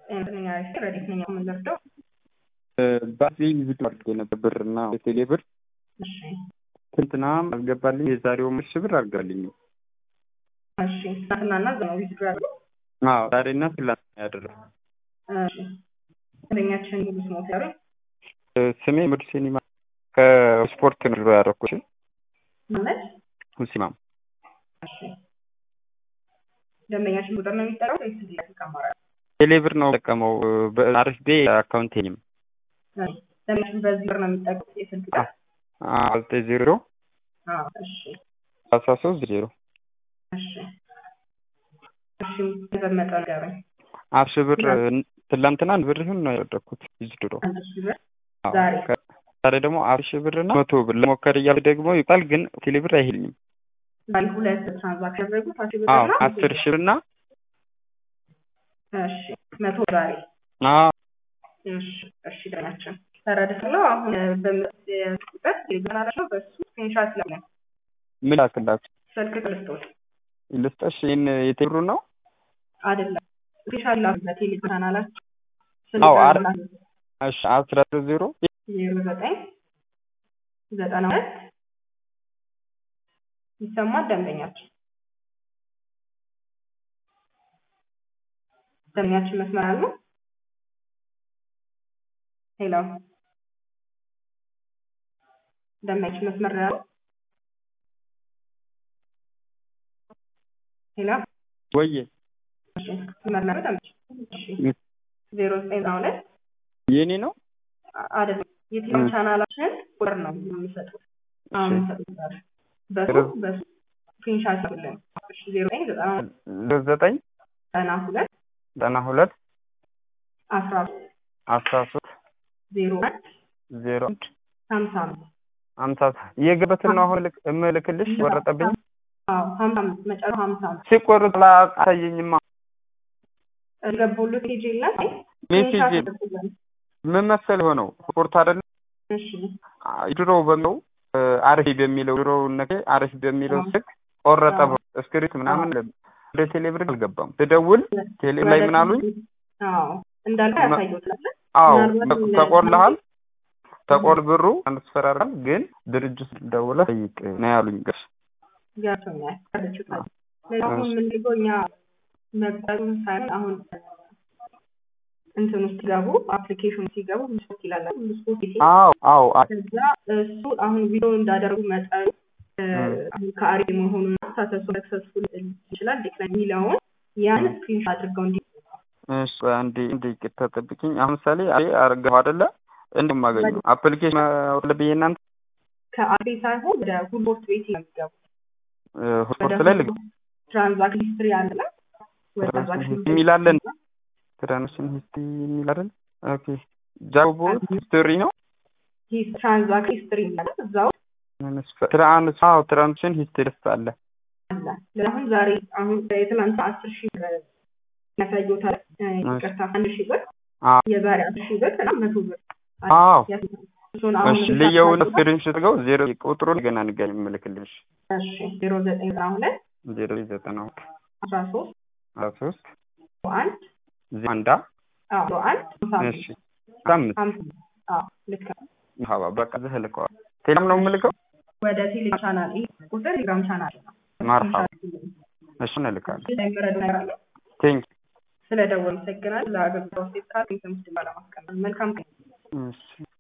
ጤነኛ ረዲት ነኝ የምንለርደው ባዚ ቪዲዮ አድርጌ ነበር ብር እና የቴሌ ብር እሺ ትንትና አስገባልኝ የዛሬው ምሽ ብር አድርጋልኝ እሺ ትናንትናና ዘነው ቪዲዮ ያለው አዎ ዛሬና ትላንት ያደረው እሺ ደንበኛችን ሙሉ ስሞት ያሉ ስሜ ምድ ሲኒማ ከስፖርት ነው ያደረኩት ማለት ሁሲማም እሺ ደንበኛችን ቁጥር ነው የሚጠራው ወይስ ዚህ ተቀማራል ቴሌ ብር ነው ጠቀመው በአሪፍ ቤ አካውንቴኝም ደንበኛችን በዚህ ብር ነው የሚጠቀሙት የስልክ ቁጥር ዘጠኝ ዜሮ አዎ እሺ አስራ ሶስት ዜሮ እሺ እሺ በመጠ ንገሩኝ አስር ሺህ ብር ትላንትና አንድ ብር ይሁን ነው ያደረኩት እዚህ ድሮ አንድ ሺህ ብር ዛሬ ዛሬ ደግሞ አስር ሺህ ብር እና መቶ ብር ለሞከር እያሉ ደግሞ ይባል ግን ቴሌ ብር አይሄድኝም ዛሬ ሁለት ትራንዛክሽን ያደረጉት አስር ብር አዎ እና አስር ሺህ ብር እና እሺ መቶ ዛሬ አዎ እሺ እሺ ደናችን ተረድቻለሁ። አሁን በምት ቁጥር ቴሌግራም አላቸው በሱ ስክሪንሻት ላይ ምን ላክላችሁ ስልክ ልስጦት ልስጠሽ ይህን የቴሌብሩ ነው አይደለም ስክሪንሻት ላ በቴሌግራም አላቸው አዎ አረ እሺ አስራ ዜሮ ዜሮ ዘጠኝ ዘጠና ሁለት ይሰማል ደንበኛችን ደንበኛችን መስመር አሉ ሄሎ ደንበኛችን መስመር ላይ አሉ ሄሎ ወዬ እሺ መስመር ላይ አሉ ደንበኛችን እሺ ዜሮ ዘጠኝ ዘጠና ሁለት የኔ ነው አይደለም የቴሌግራም ቻናላችን ቁጥር ነው የሚሰጡት አሁን የሚሰጡት ዛሬ በሱ በሱ ስክሪንሻት አድርጉልን እሺ ዜሮ ዘጠኝ ዘጠና ዘጠኝ ዘጠና ሁለት ዘጠና ሁለት አስራ አስራ ሶስት ዜሮ አንድ ዜሮ አንድ ሀምሳ አምስት ሀምሳ የገበትን ነው አሁን ልክ- እምልክልሽ ቆረጠብኝ አዎ ሀምሳ አምስት መጨረሻው ሀምሳ አምስት ሲቆርጥ ላሳየኝማ ገቡልት ፔጅ የለም ሜሴጅ ስክሪንሻት አድርጉልን ምን መሰል የሆነው ስፖርት አይደለም እሺ ድሮ በሚለው አሪፍ በሚለው ድሮ ነገ አሪፍ በሚለው ስልክ ቆረጠ እስክሪት ምናምን ወደ ቴሌብር አልገባም ስደውል ቴሌ ላይ ምን አሉኝ አዎ እንዳልከ ያሳየውታል አዎ ምናልባት ተቆርልሃል ተቆር ብሩ አንስፈራራል ግን ድርጅት ደውለህ ጠይቅ ነው ያሉኝ ገሽ ገብቶኛል ተረድቻለሁ አሁን የምንልገው እኛ መቅጠሩን ሳይሆን አሁን እንትን ውስጥ ሲገቡ አፕሊኬሽን ሲገቡ ምስፖርት ይላል ምስፖርት ይሄ አዎ አዎ ከዛ እሱ አሁን ቪዲዮ እንዳደረጉ መጠኑ አሁን ከአሪ መሆኑና ሳሰሱ ሰክሰስፉል ይችላል ዲክላይን የሚለውን ያን ስክሪንሾት አድርገው እንዲ እሺ አንዴ እንዴ ይቅርታ ጠብቂኝ አሁን ምሳሌ አይ አርገው አይደለ እንደማገኘው አፕሊኬሽን ወለብኝ እናንተ ከአሪ ሳይሆን ወደ ሁልቦርት ቤት ነው የሚገቡት ሆስፖርት ላይ ልግ ትራንዛክሽን ሂስትሪ አለ ወደ ትራንዛክሽን የሚላለን ትራንዛክሽን ሂስትሪ የሚላለን ኦኬ ጃቦ ሂስትሪ ነው ትራንዛክሽን ሂስትሪ ይላል እዛው ትራንስ አዎ ትራንዛክሽን ሂስትሪ አለ አለ አሁን ዛሬ አሁን የትናንት አስር ሺህ ብር ያሳየታል ይቅርታ አንድ ሺህ ብር የዛሬ አስር ሺህ ብር እና መቶ ብር አዎ እሱን አሁን እሺ ልየውን ስክሪንሾት ገው ዜሮ ቁጥሩን ገና ንገኝ የምልክልሽ እሺ ዜሮ ዘጠኝ ዘጠና ሁለት ዜሮ ዘጠና ሁለት አስራ ሶስት አስራ ሶስት አንድ አንዳ አዎ አንድ እሺ አምስት አምስት አዎ ልክ ነው ሀባ በቃ ዝህ ልከዋል ቴሌም ነው የምልከው ወደ ቴሌ ቻናል ይህ ቁጥር ቴሌግራም ቻናል ነው ማርሃባ እሱን እልካለሁ የሚረዱ ነገር አለ ቴንክ ስለ ደወል ይሰግናል ለአገልግሎት ሴት ካል ምስድ ባለማስቀመጥ መልካም እሺ